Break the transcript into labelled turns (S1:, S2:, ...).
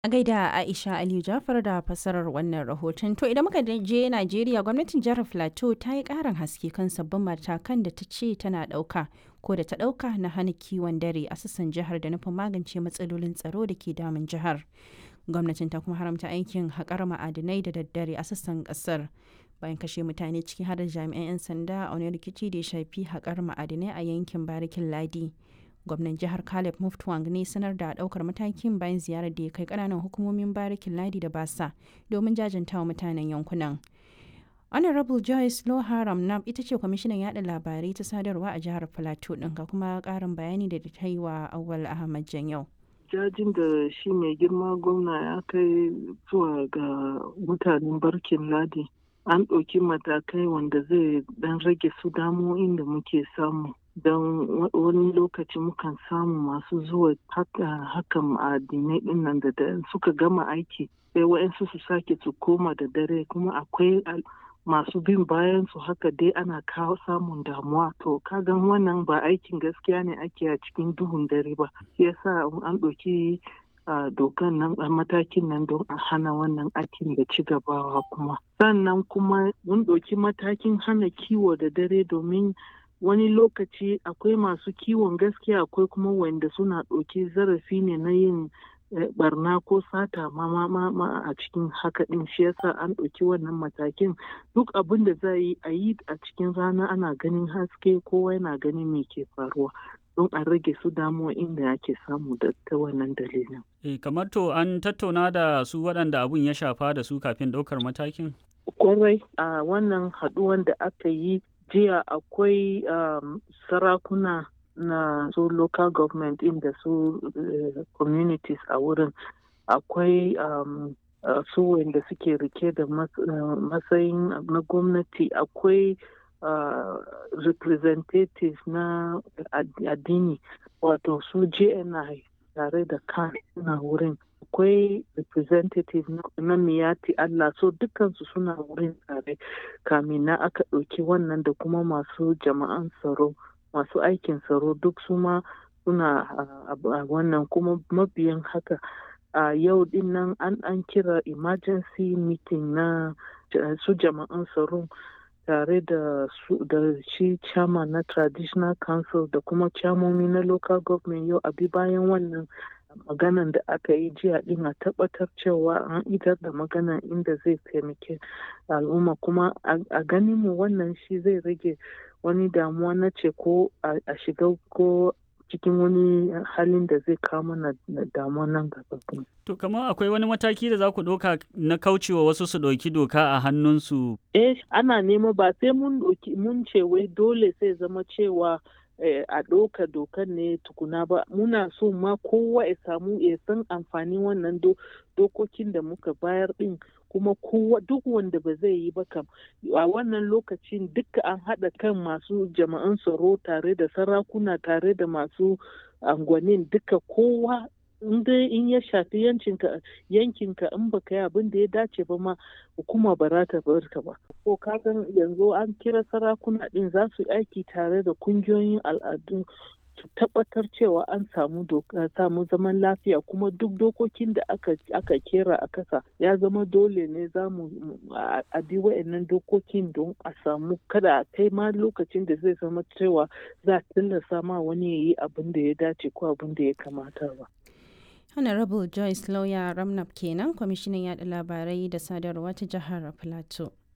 S1: A gaida Aisha Aliyu Jafar da fasarar wannan rahoton. To idan muka je Najeriya gwamnatin jihar Plateau ta yi ƙarin haske kan sabbin matakan da ta ce tana ɗauka ko da ta ɗauka na hana kiwon dare a sassan jihar da nufin magance matsalolin tsaro da ke damun jihar. Gwamnatin ta kuma haramta aikin haƙar ma'adinai da daddare a sassan ƙasar. Bayan kashe mutane ciki har da jami'an 'yan sanda a wani rikici da ya shafi haƙar ma'adinai a yankin Barikin Ladi. gwamnan jihar caleb muftwang ne sanar da daukar matakin bayan ziyarar da ya kai kananan hukumomin barikin ladi da basa domin jajantawa mutanen yankunan honorable joyce loharam nam ita ce kwamishinan yada labarai ta sadarwa a jihar plateau din ga kuma karin bayani da ta yi wa awal ahmad yau.
S2: jajin da shi mai girma gwamna ya kai zuwa ga mutanen barkin ladi an ɗauki matakai wanda zai dan rage su damo'in da muke samu don wani lokaci mukan samu masu zuwa hakan addinai din nan da suka gama aiki sai wa'yansu su sake su koma da dare kuma akwai masu bin bayan su haka dai ana kawo samun damuwa to kagan wannan ba aikin gaskiya ne ake a cikin duhun dare ba shi yasa an ɗauki dokan nan a matakin nan don a hana wannan aikin da ci gabawa kuma sannan kuma mun ɗauki matakin hana kiwo da dare domin wani lokaci akwai masu kiwon gaskiya akwai kuma wanda suna ɗauki zarafi ne na yin barna ko sata ma ma a cikin haka ɗin shi yasa an ɗauki wannan matakin duk abin da za yi a yi a cikin rana ana ganin haske kowa yana ganin me ke faruwa don a rage su damuwa inda ake samu da ta wannan dalilin.
S3: E, kamar to an tattauna da su waɗanda abun ya shafa da su kafin ɗaukar matakin?
S2: Kwarai a wannan haɗuwan da aka yi jiya akwai um, sarakuna na su local government inda su uh, communities a wurin akwai um, uh, su wanda suke rike da mas, uh, matsayin na gwamnati akwai representatives na addini wato su jni tare da kan na wurin akwai representative na miyati Allah so dukansu suna wurin tare kamin na aka ɗauki wannan da kuma masu jama'an tsaro masu aikin tsaro duk su ma suna a wannan kuma mabiyan haka a yau din nan an an kira emergency meeting na su jama'an tsaro tare da da shi chairman na traditional council da kuma chairmomi na local government yau abi bayan wannan maganan da aka yi jiya din a tabbatar cewa an idar da maganan inda zai taimake al'umma kuma a ganin mu wannan shi zai rage wani damuwa na ce ko a shiga ko cikin wani halin da zai kawo mana damuwa nan gaba.
S3: To kamar akwai wani mataki da za ku ɗauka na kaucewa wasu su ɗauki doka a hannunsu?
S2: Eh ana nema ba sai mun mun ce wai dole sai zama cewa a ɗauka dokan ne tukuna ba muna so ma kowa ya samu ya san amfanin wannan dokokin da muka bayar ɗin kuma kowa duk wanda ba zai yi ba kam a wannan lokacin duka an haɗa kan masu jama'an tsaro tare da sarakuna tare da masu angwanin duka kowa in dai in ya shafi yankinka yankinka in baka yi abin da ya dace ba ma hukuma ba za ta bar ka ba ko kagan yanzu an kira sarakuna din za su aiki tare da kungiyoyin al'adu su tabbatar cewa an samu samu zaman lafiya kuma duk dokokin da aka aka kera a kasa ya zama dole ne za mu a bi wa'annan dokokin don a samu kada a kai ma lokacin da zai zama cewa za a tilasta ma wani ya yi abin da ya dace ko abin da ya kamata ba.
S1: Honorable Joyce Lawyer Ramnap kenan kwamishinan yada labarai da sadarwa ta jihar Plateau.